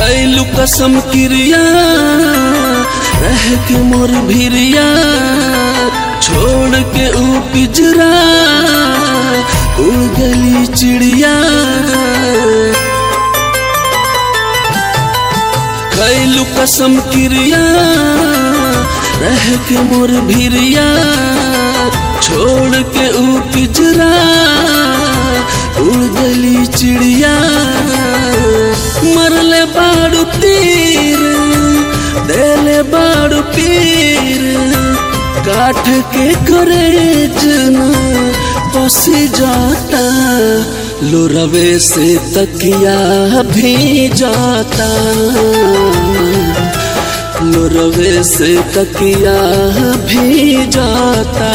खैलू कसम क्रिया रह के मोर भिरिया छोड़ के ऊ पिजरा उड़ गली चिड़िया खैलू कसम क्रिया रह के मोर भिरिया छोड़ के ऊ पिजरा उड़ गली चिड़िया मरले बाड़ू तीर देले बाड़ू पीर काठ के करे जना पसी जाता लोरवे से तकिया भी जाता लोरवे से तकिया भी जाता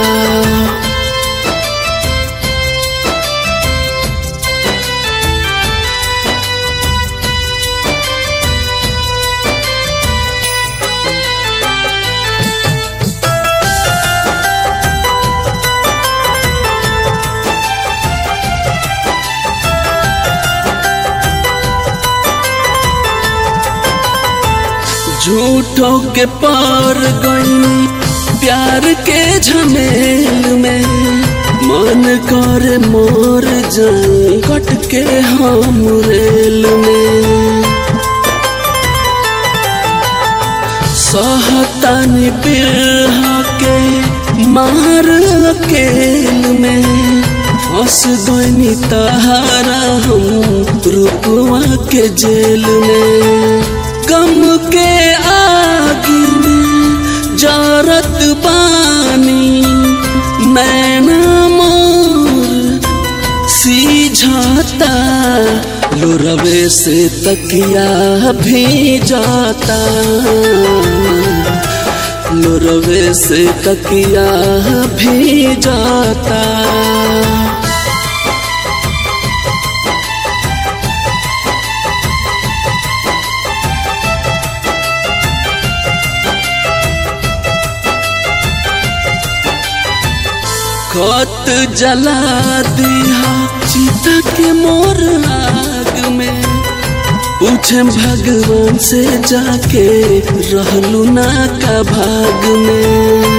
झूठों के पार गई प्यार के झमेल में मन कर मोर जाए कट के हम रेल में सहतानी बिरहा के मार अकेल में फंस गई तहारा हम रुकवा के जेल में गम के आग में जारत बानी मैना मोर सीझाता लोरवे से तकिया भी जाता लोरवे से तकिया भी जाता खत जला दिया सीता के मोर आग में पूछे भगवान से जाके रहलू ना का भाग में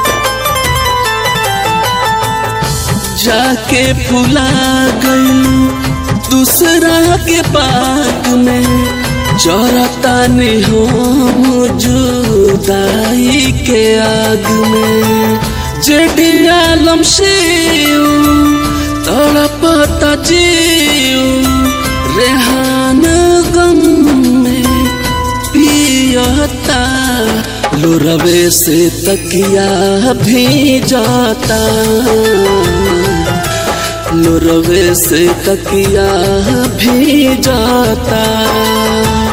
जाके फुला गई दूसरा के बाग में चौरता ने हम जुदाई के आग में जेडियालम शिव तड़पता जीव रेहान गम में पियता लोरवे से तकिया भी जाता लोरवे से तकिया भी जाता